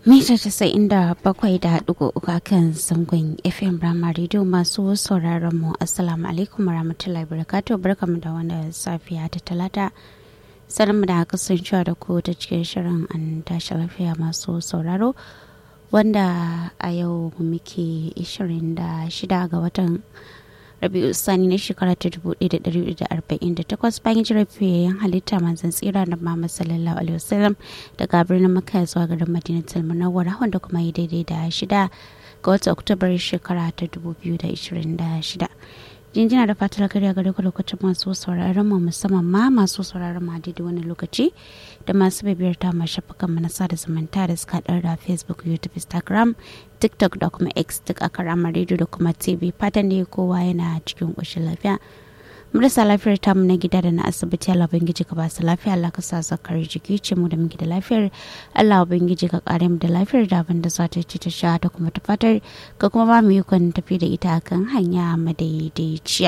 mita casa'in da bakwai da ɗigo uku kan zangon fm rama radio masu sauraron mu assalamu alaikum warahmatullahi wabarakatuh barkamu da wanda safiya ta talata sanin mu da kasancewa da ku ta cikin shirin an tashi lafiya masu sauraro wanda a yau muke 26 ga watan rabi'u sani na shekara ta 1448 bayan jirafiyayyen halitta manzan tsira da Muhammad sallallahu alaihi wasallam daga birnin makka zuwa garin madinatul munawwara wanda kuma yi daidai da shida ga watan oktobar shekara ta 2026 jinjina da fatar gari a gare ku lokacin masu sauraron mu musamman ma masu sauraron mu a daidai wani lokaci da masu bibiyar ta ma shafukan mu na sada zumunta da suka da facebook youtube instagram tiktok da kuma x duk a karamar rediyo da kuma tv fatan ne kowa yana cikin ƙoshin lafiya marasa lafiyar tamu na gida da na asibiti Allah ubangiji ka ba su lafiya Allah ka sa zakar jiki ce mu da muke da lafiyar Allah ubangiji ka kare mu da lafiyar da abin da za ta ci ta sha ta kuma ta fatar ka kuma ba mu yi kwan tafi da ita kan hanya madaidaiciya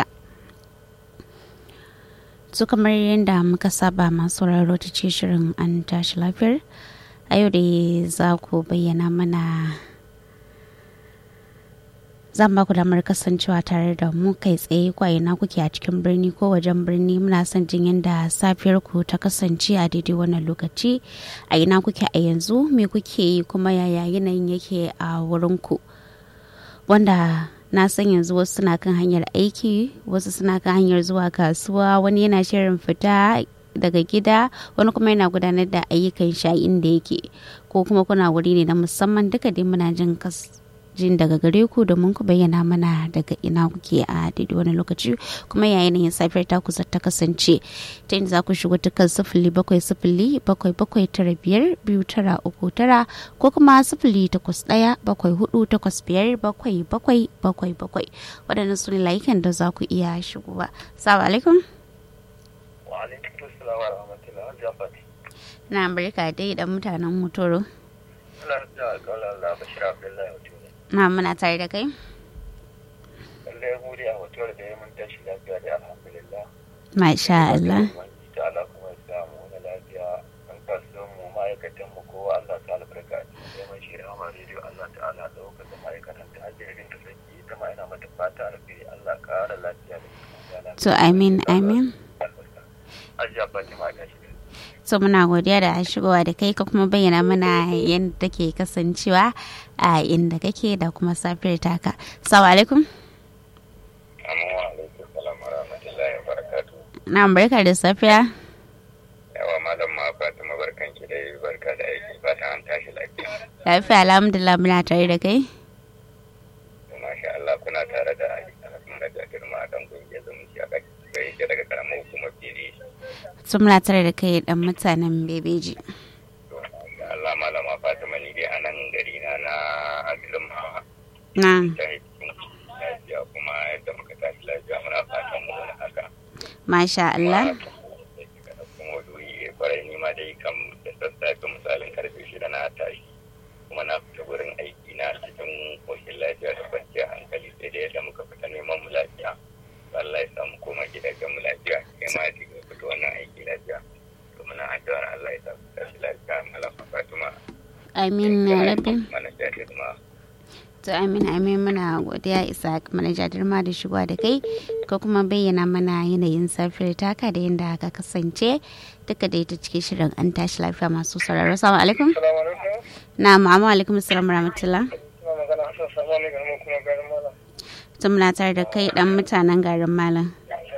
su kamar yadda muka saba masu sauraro ta ce shirin an tashi lafiyar a yau da za ku bayyana mana zan ba ku damar kasancewa tare da mu kai tsaye na kuke a cikin birni ko wajen birni muna son jin yadda safiyar ku ta kasance a daidai wannan lokaci a ina kuke a yanzu me kuke yi kuma yaya yanayin yake a wurin ku wanda na san yanzu wasu suna kan hanyar aiki wasu suna kan hanyar zuwa kasuwa wani yana shirin fita daga gida wani kuma yana gudanar da ayyukan sha inda yake ko kuma kuna wuri ne na musamman duka dai muna jin jin daga gare ku domin ku bayyana mana daga ina kuke a daidai wani lokaci kuma yayin yin safiyar ta kusa ta kasance ta inda za ku shigo dukkan sifili bakwai sifili bakwai bakwai tara biyar biyu tara uku tara ko kuma sifili takwas ɗaya bakwai hudu takwas biyar bakwai bakwai bakwai bakwai waɗannan su ne layukan da za ku iya shigowa. Salamu alaikum. Wa alaikum salam wa rahmatullahi wa barakatuh. Na barka dai da mutanen mutoro. Allah ya kala Allah Bashir Abdullahi wa na muna tare da kai lallai mu dai a hotuwar da ya mun tashi lafiya da alhamdulillah masha Allah ta Allah kuma ya samu wani lafiya an kasuwan mu ma'aikatan mu kowa Allah ta albarka sai mun shi rahama rediyo Allah ta'ala da wakata ma'aikatan ta hajjirin da saki ita ma ina mata fata alheri Allah ƙara lafiya da to amin amin Hajiya Fatima ga shi so muna godiya da shigowa da kai ka kuma bayyana mana yadda take kasancewa a inda kake da kuma safiyar taka salamu alaikum Amma alaikum salam wa rahmatullahi wa barakatuh na barka da safiya yawa malam ma Fatima barkan ki dai barka da aiki fatan an tashi lafiya lafiya alhamdulillah muna tare da kai masha Allah kuna tare da kuma da girma dan kungiyar zumunci a kai daga karamar hukumar fili sun muna tare da kai dan mutanen bebeji Allah malama Fatima ni dai a nan gari na na Abdulmawa na lafiya kuma yadda muka tashi lafiya muna fatan mu wani haka masha Allah kuma doyi kwarai ni ma dai kam da sassafe misalin karfe shida na tashi kuma na fita wurin aiki na cikin koshin lafiya da kwanciyar hankali sai da yadda muka fita neman mu lafiya Allah ya samu koma gidajen mu lafiya kai ma ji ga fito wannan aiki lafiya to muna addu'ar Allah ya samu tashi lafiya malama Fatima amin ya rabbi mana jahil ma to amin amin muna godiya isa manaja dirma da shigowa da kai ko kuma bayyana mana yanayin safiyar taka da yadda aka kasance duka da ita cikin shirin an tashi lafiya masu sauraro salamu alaikum Assalamu alaikum na ma'amu alaikum salam rahmatullah ina magana Hassan Samani ga kuma garin Malam tun muna tare da kai dan mutanen garin malam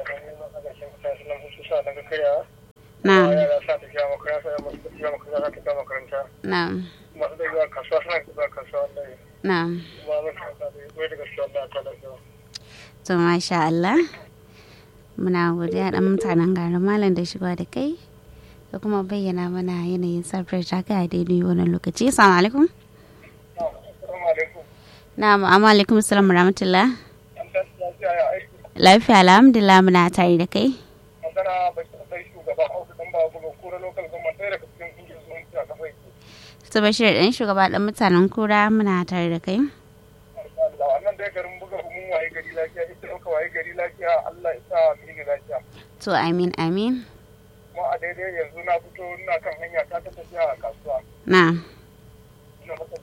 na yara sa tafiya makaranta da masu tafiya makaranta ta tafiya makaranta na masu da zuwa kasuwa suna zuwa kasuwa wallahi na kuma mun kasa da wai daga shi Allah ta lafiya to masha Allah muna godiya dan mutanen garin malam da shigowa da kai da kuma bayyana mana yanayin safiyar taka a daidai wannan lokaci assalamu alaikum assalamu alaikum na ma'amu alaikum salam rahmatullah an tashi lafiya ya aiki lafiya alhamdulillah muna tare da kai magana ba ki sai shugaba auku dan ba buga kura local government ɗaya daga cikin kungiyar zumunci a kafa yake su bashir ɗan shugaba ɗan mutanen kura muna tare da kai da wannan dai garin buga mun waye gari lafiya ita ɗauka waye gari lafiya Allah ya sa mu yi lafiya to amin amin kuma a daidai yanzu na fito ina kan hanya ta ta tafiya a kasuwa na ina masa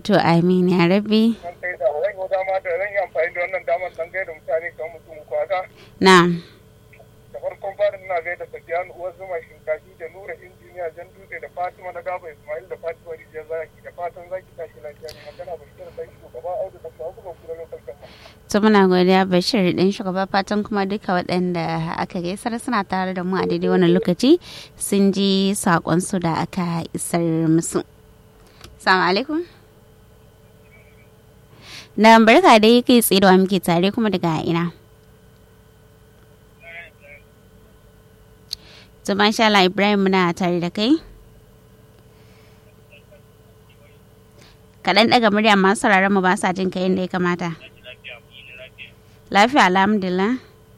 to amin ya rabbi An kai da zan yi dama da zan yi amfani da wannan damar dan gaida mutane kamar mutum kwasa. na Da farkon farin ina gaida Safiyanu uwar zuma shinkafi da Nura injiniya Jan Dutse da Fatima na Gaba Ismail da Fatima Rijiyar Zaki da fatan zaki tashi lafiya ne magana Bashir dan shugaba Audu da kuma kuma kura lokal gama. to muna godiya bashir din shugaba fatan kuma duka waɗanda aka gaisar suna tare da mu a daidai wannan lokaci sun ji saƙonsu da aka isar musu salamu alaikum na barka dai kai tsaye da wa muke tare kuma daga ina to masha Allah Ibrahim muna tare da kai kaɗan ɗaga murya masu sauraron mu ba sa jin ka yadda ya kamata lafiya alhamdulillah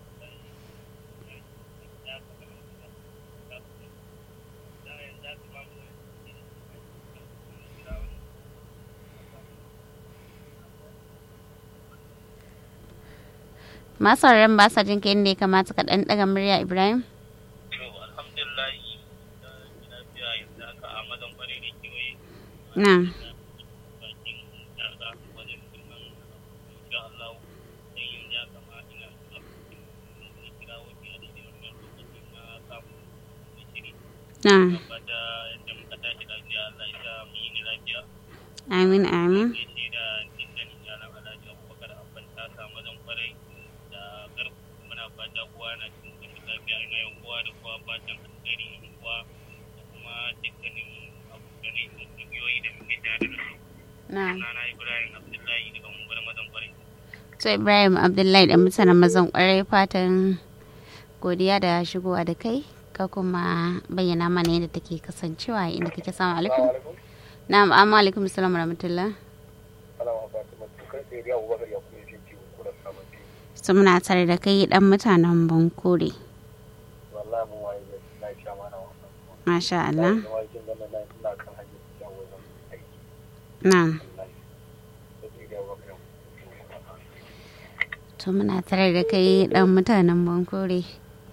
masu sauraron ba sa jin ka yadda ya kamata kaɗan ɗaga murya Ibrahim To, alhamdulillah, da lafiya yanzu haka a mazan kwarai da kewaye na bakin daga wajen filman insha Allah sai yin ya kama ina da kira wani a daidai wannan lokacin na samu da shiri. na Fata yadda muka tashi lafiya Allah ya sa mu yi ni lafiya. amin amin Sai ce da dukkanin yaran Alhaji Abubakar Abban Tasa mazan kwarai da garku muna fata kowa na cikin koshin lafiya ina yin kowa da kowa fatan alheri yin kowa da kuma dukkanin abokanai da kungiyoyi da muke tare da su. na Sunana Ibrahim Abdullahi daga Unguwar mazan kwarai. to Ibrahim Abdullahi da mutanen mazan kwarai fatan godiya da shigowa da kai ka kuma bayyana mana yadda take kasancewa inda kake samu alaikum na'am amma alaikum salam rahmatullah Alama Fatima to kai sai ya Abubakar ya kuma yi ciwo kura sabon ciwo. su muna tare da kai dan mutanen Bankore Wallahi mun waye da na sha mana wannan. masha Allah Na waye kin ganin na ina kan hanyar tafiya wajen aiki. na Wallahi. Sai ya Abubakar ya kuma to muna tare da kai dan mutanen Bankore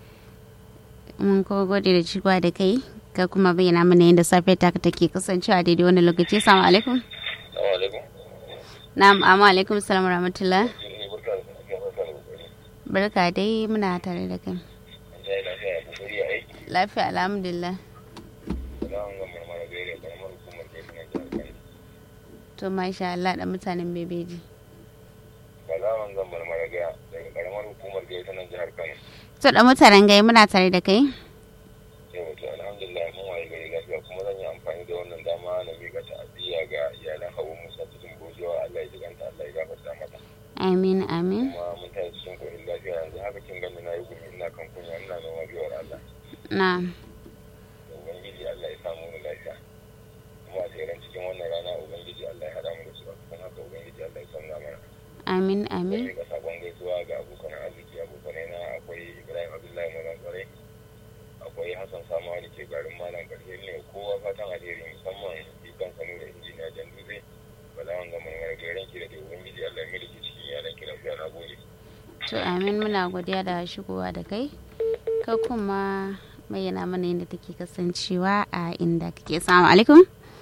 mun ko gode da shigowa da kai ka kuma bayyana mana yadda safiyar ta take kasancewa daidai wannan lokaci assalamu alaikum Assalamu alaikum. na'am amma alaikum salam rahmatullah Ni barka da safiya barka da kokari. barka dai muna tare da kai Allah ya lafiya ya kokari a aiki. lafiya alhamdulillah Salamun ga marmara gaire karamar hukumar ke suna jihar Kano. to masha Allah da mutanen bebeji Salamun ga marmara gaya daga karamar hukumar ke suna jihar Kano. to da mutanen gai muna tare da kai Yau to alhamdulillah mun waye gari lafiya kuma zan yi amfani da wannan dama na miƙa ta'aziyya ga iyalan Hawa Musa cikin gojewa Allah ya jiganta Allah ya gafarta mata. amin amin Kuma mun tayi cikin kohin lafiya yanzu haka kin gani na yi gumi ina kan kunya ina noma biyar Allah. na Da Ubangiji Allah ya samu mu lafiya. Kuma a tseren cikin wannan rana Ubangiji Allah ya haɗa mu da su a cikin haka Ubangiji Allah ya sauna mana. amin Zan amin miƙa sabon gaisuwa ga abokan arziki abokanai na akwai Ibrahim Abdullahi Mazan Kwarai. Akwai Hassan Samawa da ke garin Malam Ƙarshe ne kowa fatan alheri musamman ikan sanu da injiniya Jan Dutse. Balawan ga mangar gairan ki da ke Ubangiji Allah ya miliki cikin yaran ki lafiya na gode. to amin muna godiya da shigowa da kai ka kuma bayyana mana yadda take kasancewa a inda kake samu alaikum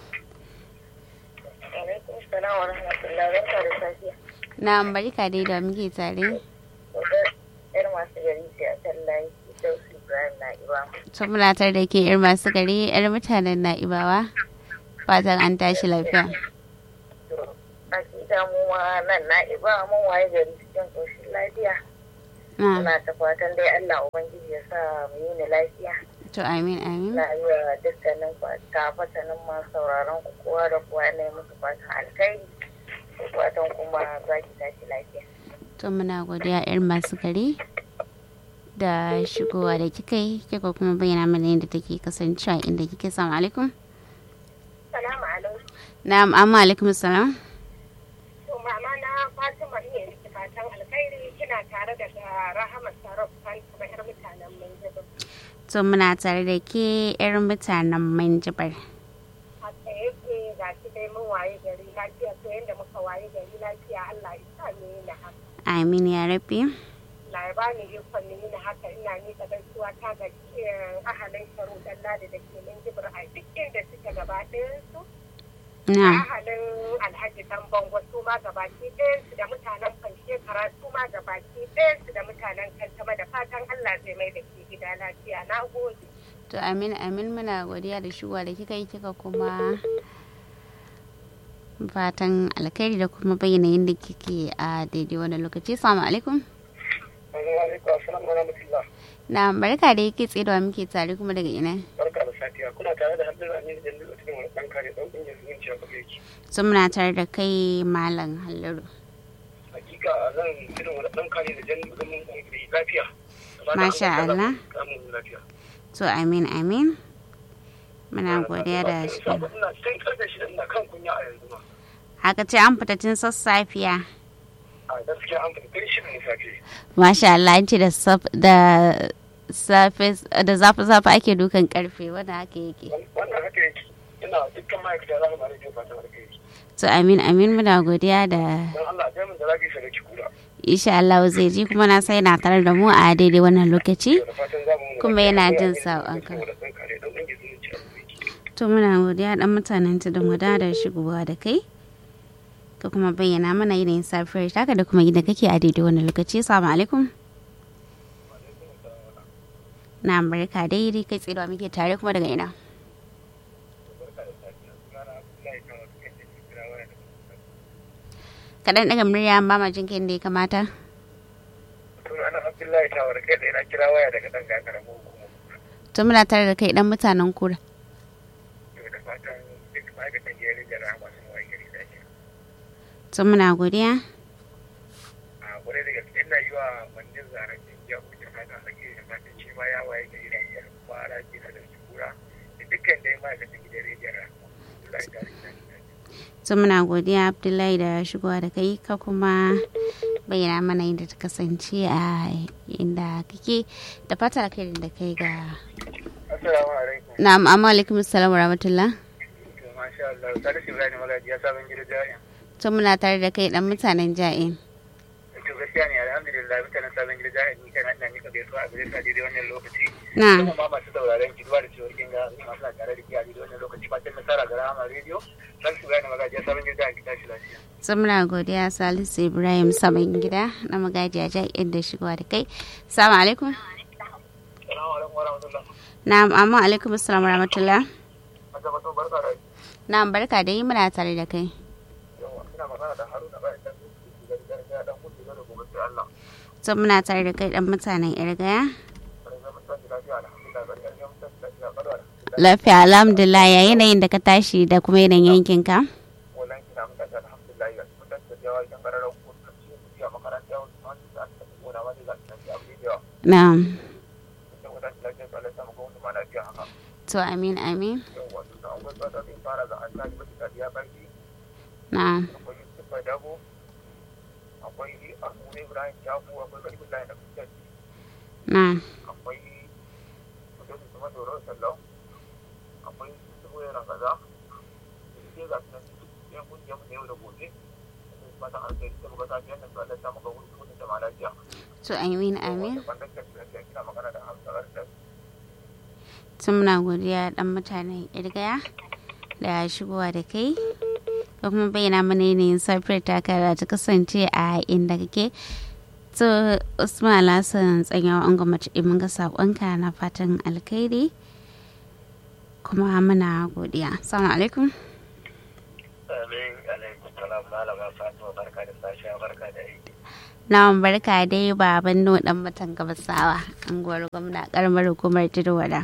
Alaikum salam wa rahmatullahi barka da safiya. na barka dai da muke tare Yar masu gari ce a kan layi Idausu Ibrahim na Iba. to muna tare da ke yar masu gari yar mutanen na'ibawa fatan an tashi lafiya To, hakika mu ma nan na Iba mun waye gari cikin ƙoshin lafiya. na Muna ta fatan dai Allah Ubangiji ya sa mu yi ni lafiya. to amin amin Na yi wa dukkanin fatanin masu sauraron ku kowa da kowa ne musu fatan alkhairi. Da fatan kuma za ki tashi lafiya. to muna godiya yar masu gari da shigowa da kika yi kika kuma bayyana mana yadda take kasancewa inda kike samu alaikum Salamu alaikum. na'am amma alaikum salam To mama na Fatima iya miki fatan alkhairi kina tare da Rahama Sarrafa kuma yar mutanen Minjibir. to muna tare da ke yar mutanen manjibar Haka yake ga shi dai mun waye gari lafiya to yanda muka waye gari lafiya Allah ya sa mu yi na haka. amin ya rabbi Allah ya bani ikon mu yi na haka ina ni da gaisuwa ta ga eh, ahalin sharu dan ladi da ke Minjibir a duk inda suke gaba ɗayan su. na ahalin alhaji dan bango su ma gabaki ɗayansu da mutanen shekara su ma gabaki ɗayansu da mutanen kantama da fatan Allah zai mai da ke gida lafiya na gode. to amin amin muna godiya da shigowa da kika yi kika kuma fatan alkhairi da kuma bayyana yadda kike a daidai wani lokaci assalamu alaikum alaikum assalamu alaikum na barka da yake tsedawa muke tare kuma daga ina barka da safiya kuna tare da hannun amin da yanzu cikin wani ɗan kare ɗan ƙungiyar zumunci a kafa yake sun muna tare da kai malam halliru hakika zan irin wani ɗan kare da jan zaman ƙungiyar lafiya Masha Allah. samun lafiya to amin amin muna godiya da shi ina cikin karfe shida ina kan kunya a yanzu ma haka ce an fita tun sassafiya a gaskiya an fita tun shida na safe masha Allah an ce da saf- da safe da zafi zafi ake dukan karfe wanda haka yake wannan haka yake ina dukkan ma'aikata za mu mara jin fatan alkhairi to amin amin muna godiya da don Allah a min da lafiya sadaki kura insha Allah zai ji kuma na sai na tare da mu a daidai wannan lokaci da fatan za mu Kuma yana jin saƙonka. ɗan kare ɗan ƙungiyar zumunci a kafa yake to muna godiya dan mutanen tudun wada da shigowa da kai ka kuma bayyana mana yanayin safiyar taka da kuma yadda kake a daidai wannan lokaci assalamu alaikum na barka daidai kai tsaye da muke tare kuma daga ina kaɗan daga murya ba ma jin da ya kamata sunana abdullahi tawar kai da na kira waya daga ɗan gagara mu kuma to muna tare da kai dan mutanen kura da fatan duk ma'aikatan gari da rahama sun waye gari da ake to muna godiya a kwarai da gaske ina yi wa mandin zaren ya kuke fata a gari da fatan shi ma ya waye gari da ya fara gina da kura da dukkan dai ma'aikatan gidan rediyon rahama Abdullahi tawar kai da to muna godiya abdullahi da shigowa da kai ka kuma bayyana mana yadda ta kasance a inda kake da fata kai da kai ga Assalamu alaikum. na'am amma alaikum assalam wa rahmatullah To masha Allah, Salisu Ibrahim Magaji ya sabon gida jami'a. to muna tare da kai dan mutanen ja'in To gaskiya ne alhamdulillah mutanen sabon gida jami'a ni kana ina nika gaisuwa a gare ka daidai wannan lokaci. na Kuma ma masu sauraron ki duba da cewar kin ga ni masu tare da ki a daidai wannan lokaci fatan nasara ga Rahama Radio. Salisu Ibrahim Magaji ya sabon gida jami'a ki tashi lafiya. to muna godiya salisu ibrahim saman gida na magajiya ja'in da shigowa da kai assalamu alaikum Assalamu alaikum wa rahmatullah. na'am amma alaikum assalam wa rahmatullah Maza mutum barka da na'am barka da yi muna tare da kai yawa. Ina magana da Haruna bayan dan kudu da gargajiya dan kudu da gobe sai Allah. to muna tare da kai dan mutanen irgaya Bari zama tashi lafiya alhamdulillah bari zama tashi lafiya bari alhamdulillah. lafiya alhamdulillah ya yanayin da ka tashi da kuma yanayin yankinka wannan kina mun tashi alhamdulillah ga mun tashi da yawa idan gararan ko sun ci su a makaranta wasu ma su aka tafi gona ma da za su tafi abu da yawa na'am sai wata lafiya to Allah ya samu ga wani ma lafiya haka to amin amin yau wato da akwai tsada da fara ga an tashi mata da ya barki na'am akwai Yusuf Dago akwai Ahmad Ibrahim Jafu akwai Kalibu Lai da Kusa na'am akwai Mutum Usman Doro Sallau akwai Subu Yana Kaza sai ga sunan yan kungiyar mu da yau da gobe fatan alkhairi sai muka tafi wannan to Allah ya samu ga wani da ma lafiya to amin amin Wanda ke kina magana da Hamza Arda. tun muna godiya dan mutanen irgaya da shigowa da kai da kuma bayyana mana yanayin safiyar taka da ta kasance a inda kake to usman alhassan tsanyawa an gwamnati mun ga saƙonka na fatan alkhairi kuma muna godiya assalamu alaikum Amin, alaikum salam malama Fatima barka da sashen barka da aiki. na barka dai baban no dan matan gabasawa anguwar gwamna karamar hukumar tudowada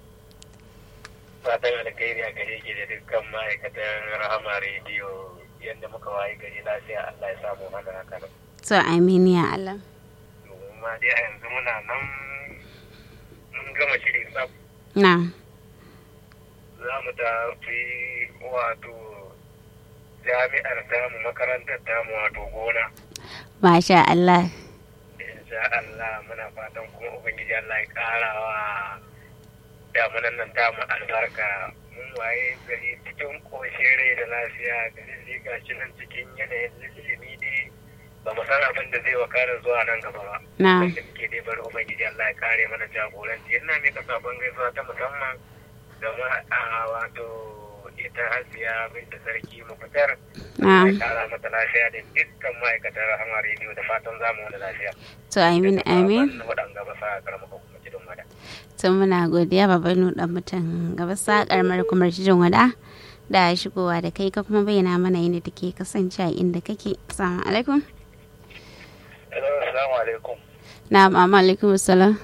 Fatan alkhairi a gare ki da dukkan ma'aikatan Rahama rediyo yadda muka wayi gari lafiya Allah ya samu haka haka nan. to amin ya allah Domin ma dai a yanzu muna nan mun gama shiri tsaf na za mu tafi wato jami'ar tamu makarantar tamu wato gona. masha allah insha Allah muna fatan kuma ubangiji Allah ya karawa damunan nan tamu albarka mun waye gari cikin koshin rai da lafiya gari zai gashi nan cikin yanayin ilimi dai ba mu san abin da zai wakana zuwa nan gaba ba na wanda muke dai bari ubangiji Allah ya kare mana jagoranci ina mai kasa gaisuwa ta musamman ga ma- a wato ita hasiya binta sarki mafitar na'am ya kara mata lafiya da dukkan ma'aikatan rahama rediyo da fatan zamu wani lafiya to amin amin na waɗanda ba sa karama kuma jidin wada to muna godiya baban dan mutum gaba sa karamar kumar jijin wada da shigowa da kai ka kuma bayyana mana yadda take kasance a inda kake assalamu alaikum assalamu alaikum na'am amma alaikum assalam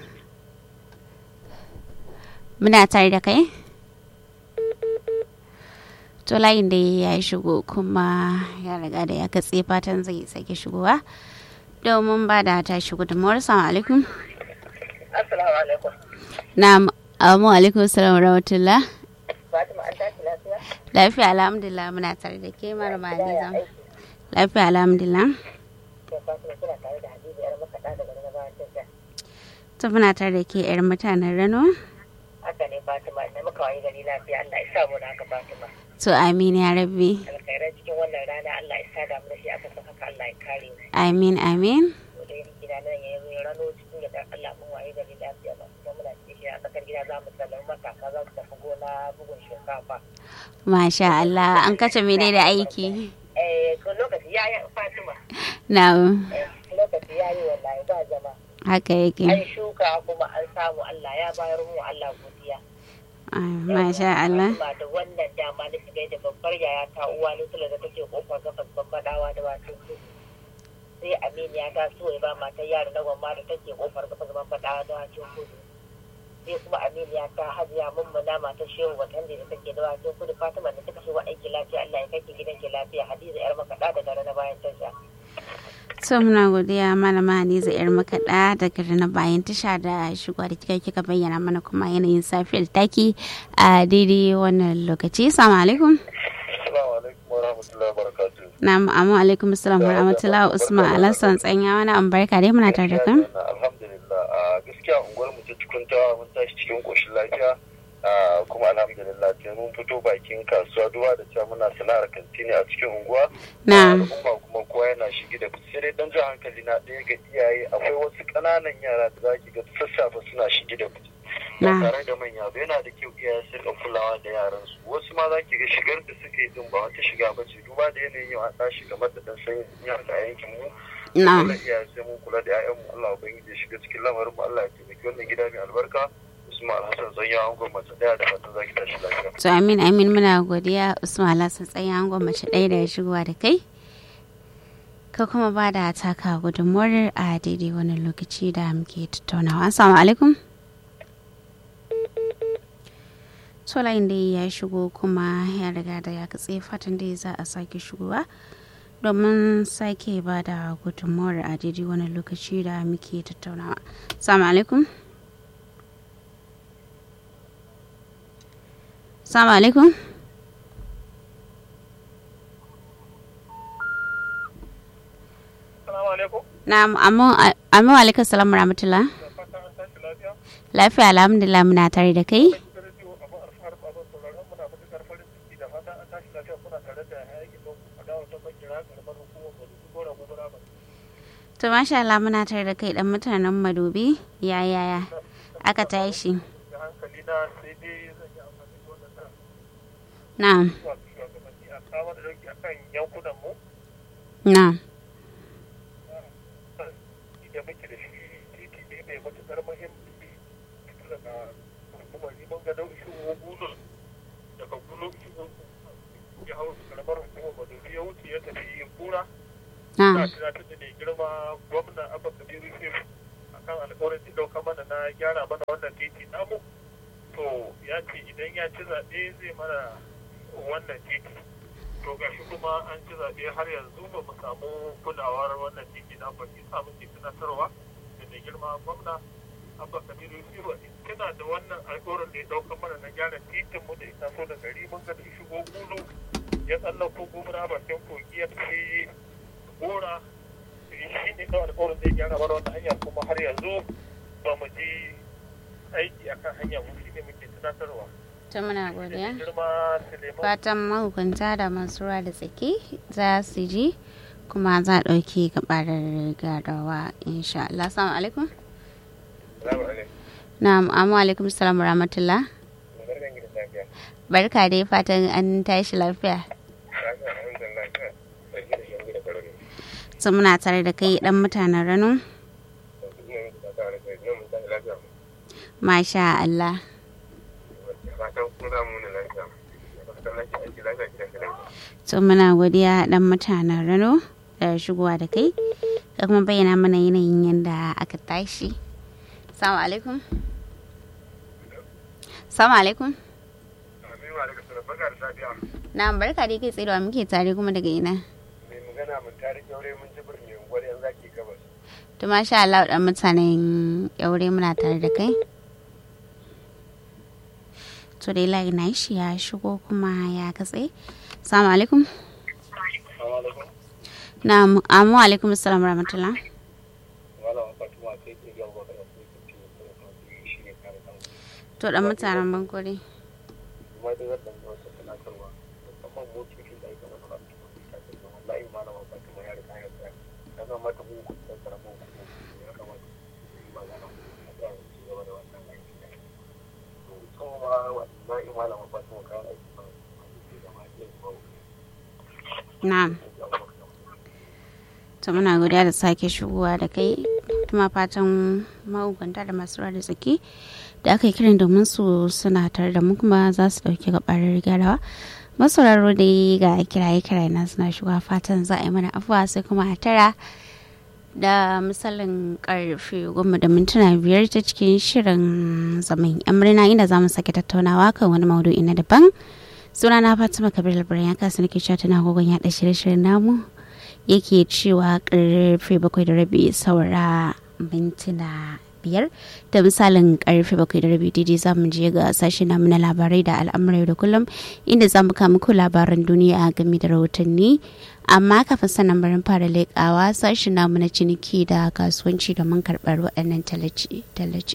muna tare da kai to layin da ya shigo kuma ya riga da ya katse fatan zai sake shigowa domin ba da ta shigo da mawar salamu alaikum Assalamu alaikum. na'am amma alaikum assalam wa rahmatullah Fatima an tashi lafiya? lafiya alhamdulillah muna tare da ke marama Yaya hadiza aiki? lafiya alhamdulillah To Fatima kina tare da Hadiza yar makaɗa daga na bayan tasha. to muna tare da ke yar mutanen rano Haka ne Fatima da muka wayi gari lafiya Allah ya sa mu da haka Fatima. to amin ya rabbi Alkhairan cikin wannan rana Allah ya sa da mu da shi aka san haka Allah ya kare mu. amin amin To da yake gida nan ya yi rano cikin yadda Allah mun wayi gari lafiya ba kuma muna cikin shi a tsakar gida za mu sallama matasa za su tafi gona bugun shinkafa. masha Allah an kace mene da aiki Eh ko lokaci ya yi Fatima. na'am Eh, lokaci ya yi wallahi ba zama. haka yake An shuka kuma an samu Allah ya bayar mu Allah godiya. Ah, masha Allah Ba da wannan dama na shiga da babbar yaya ta uwa ne tula da take kofar gabas bambadawa da wato sai aminiya ta so ya ba matar yaro na gwamma da take kofar gabas bambadawa da wato kudu sai kuma aminiya ta hajiya mummuna matar shehu watan da take da wato kudu fatima da suka shigo aiki lafiya Allah ya kai ki gidan ki lafiya hadiza yar makaɗa da gare na bayan tasha. so muna godiya malama Hadiza yar makaɗa daga na bayan tasha da shigo da kika kika bayyana mana kuma yanayin safiyar taki a daidai wannan lokaci assalamu alaikum assalamu alaikum wa rahmatullahi wa barakatuh na'am amma alaikum assalam wa rahmatullahi usman alassan tsanya wani an barka dai muna tare da kan alhamdulillah a gaskiya unguwar mu ta cikuntawa mun tashi cikin koshin lafiya a kuma alhamdulillah sai mun fito bakin kasuwa duwa da cewa muna sana'ar kantini a cikin unguwa Na'am. al'umma kuma kowa yana shige da fice sai dai dan jan hankali na ɗaya ga iyaye akwai wasu ƙananan yara da zaki ga sassafe suna shige da fice ba Na'am. tare da manya ba yana da kyau iyaye su rika kulawa da yaran su wasu ma zaki ga shigar da suka yi din ba wata shiga ba ce duba da yanayin yau an tashi game da dan sanyin yara a yankin mu na'am Dole iyaye sai mun kula da 'ya'yanmu Allah ubangiji ya shiga cikin lamarin mu Allah ya taimaki wannan gida mai albarka Usman Alhassan Zanya angon mace daya da fatan zaki tashi lafiya. to amin amin muna godiya usman alassan tsanya an mace ɗaya da shigowa da kai ka kuma ba da taka gudunmuwar a daidai wannan lokaci da muke tattaunawa assalamu alaikum solayin da ya shigo kuma ya riga da ya katse fatan da za a sake shigowa domin sake ba da gudunmuwar a daidai wannan lokaci da muke tattaunawa assalamu alaikum assalamu alaikum Assalamu alaikum. na'am amma amma wa alaikum salam wa rahmatullah Da fatan an tashi lafiya. lafiya alhamdulillah muna tare da kai Gidan rediyo abu alfahar abin sauraron muna matuƙar farin ciki da fatan an tashi lafiya kuna tare da yayin don a dawo ta bakira karɓar hukumar Bauchi Gora Gobara ba. to masha Allah muna tare da kai dan mutanen madobi ya yaya aka tashi Da hankali na sai dai zan yi amfani da wannan da na'am zuwa ga shugabanni a kawo da dauki akan yankunan mu na'am da muke da shi titi ne mai matuƙar muhimmanci daga hukumar neman ga nau'in gulu daga gulu ya hau karamar hukumar madobi ya wuce ya tafi kura na na'am tunatar da mai girma gwamna abba kabiru yusuf akan alƙawarin da ɗauka mana na gyara mana wannan titi namu to ya ce idan ya ci zaɓe zai mana wannan titi to gashi kuma an ci zaɓe har yanzu ba mu samu kulawar wannan titi na ba shi sa muke tunatarwa da mai girma gwamna abba kabiru yusuf tuna da wannan alƙawarin da ya ɗauka mana na gyara titin mu da ya taso da gari mun ga da ya shigo gulu ya tsallako gumra bakin kogi ya tafi gora shi ne kawai alƙawarin zai gyara mana wannan hanyar kuma har yanzu ba mu ji aiki akan hanya mu shi ne muke tunatarwa to muna godiya girma Suleiman fatan mahukunta da masu ruwa da tsaki za su ji kuma za a ɗauki gabarar gadawa insha Allah assalamu alaikum Salamu alaikum. na'am amma alaikum salam wa rahmatullah Barkan ki da safiya. barka dai fatan an tashi lafiya so muna tare da kai dan mutanen rano masha Allah so muna godiya dan mutanen rano da shigowa da kai ka kuma bayyana mana yanayin yadda aka tashi salamu alaikum salamu alaikum na barka dai kai tsaye muke tare kuma daga ina mai magana mun tare kyaure mun ji birni unguwar yan zaki gabas to masha Allah dan mutanen yaure muna tare da kai to dai layi na shi ya shigo kuma ya katse salamu alaikum na amu alaikum assalam rahmatullah to dan mutanen bankore na'am to muna godiya da sake shigowa da kai kuma fatan mahukunta da masu da tsaki da aka yi kiran domin su suna tare da mu kuma za su dauki gabarar gyarawa masauraro dai ga kiraye kiraye na suna shigowa fatan za a yi mana afuwa sai kuma a tara da misalin karfe goma da mintuna biyar ta cikin shirin zaman yan murna inda za mu sake tattaunawa kan wani maudu'i na daban sunana fatima kabir labaran ya kasa nake cewa tana gogon yaɗa shirye-shiryen namu yake cewa karfe bakwai da rabi saura mintuna biyar da misalin karfe bakwai da rabi daidai za mu je ga sashe namu na labarai da al'amurai da kullum inda za mu kama ku labaran duniya game da rahotanni amma kafin sannan barin fara leƙawa sashe namu na ciniki da kasuwanci domin karɓar waɗannan tallace.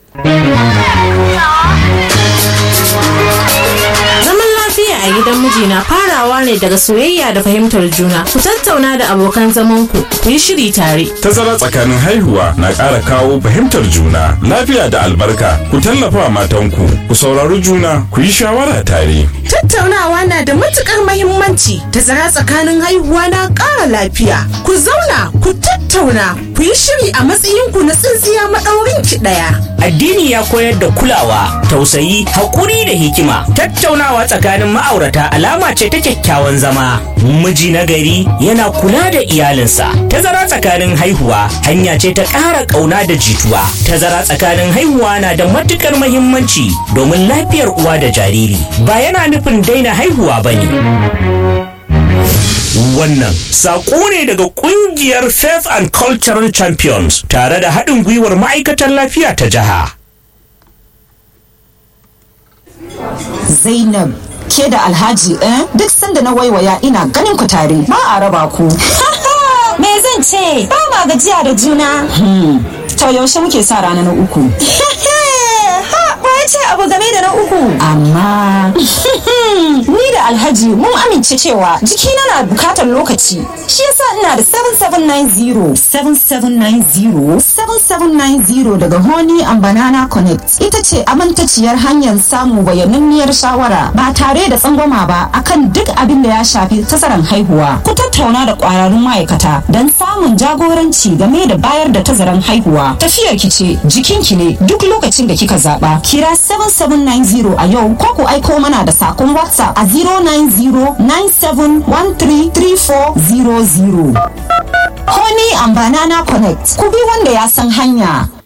Zaman lafiya a gidan miji na farawa ne daga soyayya da fahimtar juna. Ku tattauna da abokan zamanku, ku yi shiri tare. Tazara tsakanin haihuwa na ƙara kawo fahimtar juna, lafiya da albarka. Ku tallafa matanku, ku saurari juna, ku yi shawara tare. Tattaunawa na da matukar mahimmanci. Tazara tsakanin haihuwa na ƙara lafiya. Ku zauna, ku tattauna, ku yi shiri a matsayinku na tsintsiya maɗaurin ki ɗaya. Addini ya koyar da kulawa, tausayi, haƙuri da hikima. Tattaunawa tsakanin ma'aurata alama ce ta kyakkyawan zama. Miji na gari yana kula da iyalinsa. Tazara tsakanin haihuwa hanya ce ta ƙara ƙauna da jituwa. Tazara tsakanin haihuwa na da matuƙar mahimmanci domin lafiyar uwa da jariri. Ba yana nufin daina haihuwa ba ne. Wannan saƙo ne daga ƙungiyar Faith and Cultural Champions tare da haɗin gwiwar ma'aikatan lafiya ta jiha. Zainab ke da Alhaji eh duk sanda na waiwaya ina ganin ku tare ba a raba ku. Me zan ce ba ma gajiya da juna. To yaushe muke sa rana na uku. ya ce abu game da na uku. Amma ni da Alhaji mun amince cewa jikina na bukatar lokaci. Shi yasa ina da 7790 7790 7790 daga Honey and Banana Connect ita ce amintaciyar hanyar samu bayananniyar shawara ba tare da tsangwama ba akan duk abin da ya shafi tazaran haihuwa. Ku tattauna da kwararrun ma'aikata don samun jagoranci game da bayar da tazaran haihuwa. Tafiyar ki ce jikinki ne duk lokacin da kika zaba. Kira 7790 a yau ko ku aiko mana da sakon WhatsApp a 09097133400. Honey and Banana Connect ku bi wanda ya san hanya.